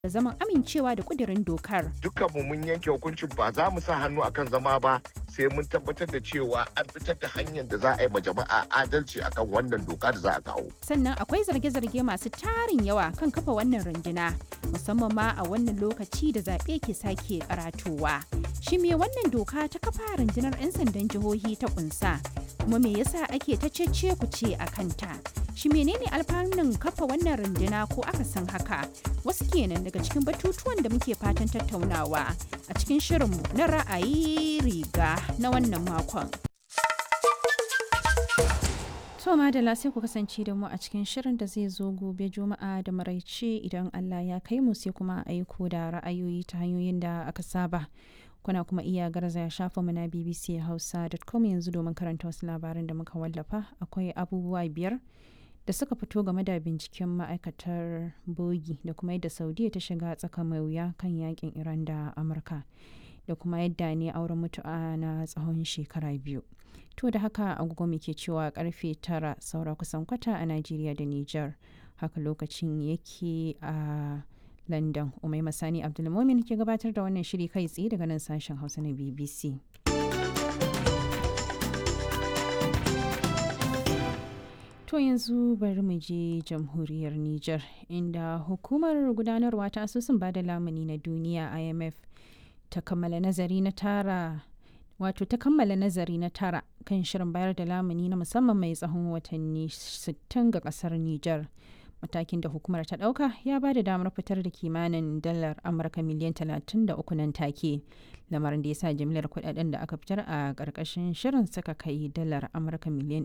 da zaman amincewa da kudirin dokar. Dukkanmu mun yanke hukuncin ba za mu sa hannu akan zama ba sai mun tabbatar da cewa an fitar da hanyar da za a yi ma jama'a adalci akan wannan doka da za a kawo. Sannan akwai zarge-zarge masu tarin yawa kan kafa wannan runduna musamman ma a wannan lokaci da zaɓe ke sake karatowa. Shi me wannan doka ta kafa rundunar 'yan sandan jihohi ta kunsa kuma me yasa ake ta cece ku ce a kanta? Shi menene alfanun kafa wannan runduna ko aka san haka? Wasu kenan daga cikin batutuwan da muke fatan tattaunawa a cikin shirinmu na ra'ayi riga na wannan makon. To madalla sai ku kasance da mu a cikin shirin da zai zo gobe juma'a da maraice idan Allah ya kai mu sai kuma aiko da ra'ayoyi ta hanyoyin da aka saba. Kuna kuma iya garzaya shafa mu na BBC Hausa.com yanzu domin karanta wasu labaran da muka wallafa akwai abubuwa biyar da suka fito game da binciken ma'aikatar bogi da kuma yadda saudiya ta shiga tsaka mai wuya kan yakin iran da amurka da kuma yadda ne auren mutu'a na tsawon shekara biyu to da haka agogo muke cewa karfe tara saura kusan kwata a najeriya da niger haka lokacin yake a london umai masani abdulmomin ke gabatar da wannan shiri kai tsaye daga nan sashen hausa na bbc To yanzu bari mu je jamhuriyar Nijar inda hukumar gudanarwa ta asusun bada lamuni na duniya IMF ta kammala nazari na tara wato ta kammala nazari na tara kan shirin bayar da lamuni na musamman mai tsawon watanni 60 ga kasar Nijar. Matakin da hukumar ta ɗauka ya ba da damar fitar da kimanin dalar Amurka miliyan 33 nan take. Lamarin da ya sa jimlar kudaden da aka fitar a ƙarƙashin shirin suka kai dalar Amurka miliyan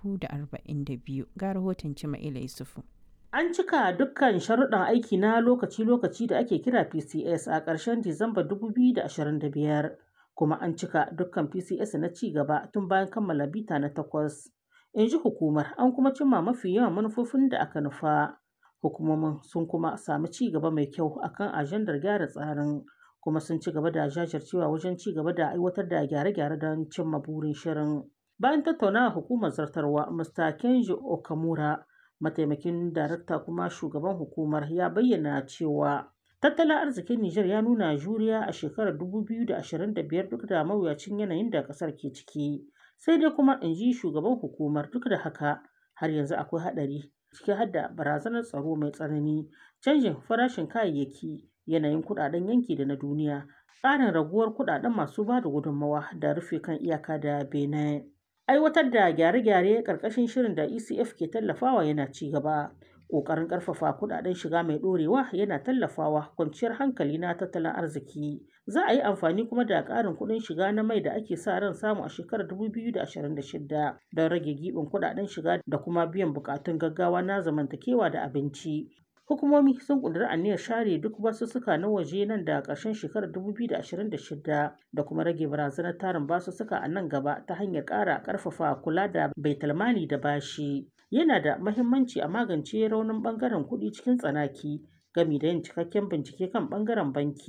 342 ga rahoton Cima'ila Yusufu. An cika dukkan sharuɗan aiki na lokaci-lokaci da ake kira PCS a ƙarshen Disamba 2025, kuma an cika dukkan PCS na ci gaba tun bayan kammala bita na takwas. in ji hukumar an kuma cimma mafi yawan manufofin da aka nufa hukumomin sun kuma sami ci gaba mai kyau akan ajandar gyara tsarin kuma sun ci gaba da jajircewa wajen ci gaba da aiwatar da gyare-gyare don cimma burin shirin bayan tattaunawa hukumar zartarwa mr kenji okamura mataimakin darakta kuma shugaban hukumar ya bayyana cewa tattalin arzikin Nijar ya nuna juriya a shekarar 2025 duk da mawuyacin yanayin da ƙasar ke ciki. sai dai kuma in ji shugaban hukumar duk da haka har yanzu akwai haɗari ciki har da barazanar tsaro mai tsanani canjin farashin kayayyaki yanayin kuɗaɗen yanki da na duniya tsarin raguwar kuɗaɗen masu ba da gudunmawa da rufe kan iyaka da benin aiwatar da gyare-gyare ƙarƙashin shirin da ecf ke tallafawa yana ci gaba ƙoƙarin ƙarfafa kuɗaɗen shiga mai ɗorewa yana tallafawa kwanciyar hankali na tattalin arziki za a yi amfani kuma da ƙarin kuɗin shiga na mai da ake sa ran samu a shekarar 2026 don rage giɓin kuɗaɗen shiga da kuma biyan buƙatun gaggawa na zamantakewa da abinci hukumomi sun ƙudiri aniyar share duk basussuka na waje nan da ƙarshen shekarar 2026 da kuma rage barazanar tarin basussuka a nan gaba ta hanyar ƙara ƙarfafa kula da baitulmali da bashi yana da mahimmanci a magance raunin ɓangaren kuɗi cikin tsanaki gami da yin cikakken bincike kan ɓangaren banki